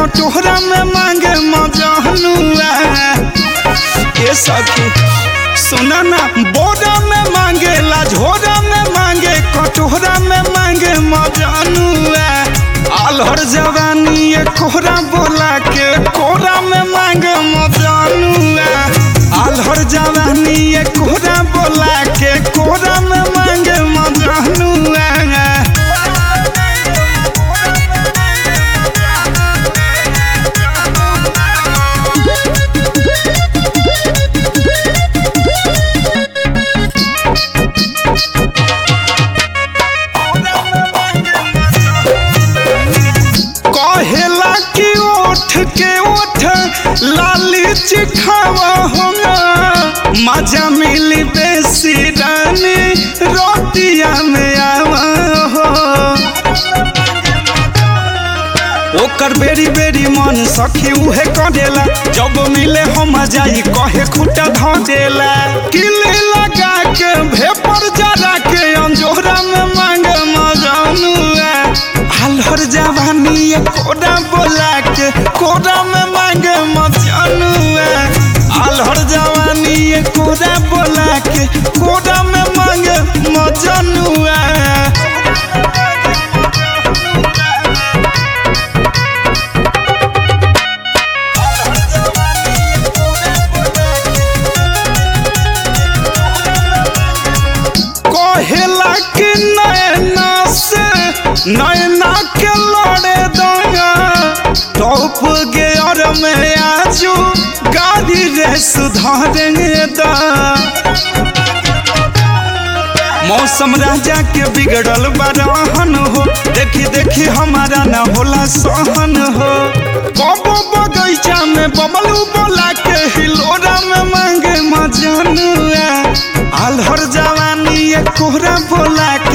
कटोरा में मांगे मजनुआ ए सखी सुना ना बोरा में मांगे ला झोरा में मांगे कटोरा में मांगे मजनुआ आलहर जवानी ये कोहरा बोला के कोरा में मांगे मजनुआ आलहर जवानी ये कोहरा बोला के कोरा में मांगे मजनुआ कहेला कि ओठ के ओठ लाली चिखावा होगा मजा मिली बेसी रानी रोटिया में आवा हो ओकर बेरी बेरी मन सखी उहे करेला जब मिले हम जाई कहे खुटा ध देला किले लगा के भेपर जरा के अंजोरा में मांगे मजानुआ आलहर जवानी ये कोड़ा बोला के कोड़ा में मांगे मजानुआ आलहर जवानी ये कोड़ा बोला के कोड़ा में मांगे मजानुआ कहेला कि नैना से नैना के लड़े दंगा टॉप गेयर में आजू गाड़ी रे सुधारेंगे दा मौसम राजा के बिगड़ल बरहन हो देखी देखी हमारा न होला सहन हो कबो बगैचा में बबलू बोला के हिलोरा में मांगे मजनुआ आलहर जवानी ये कोहरा बोला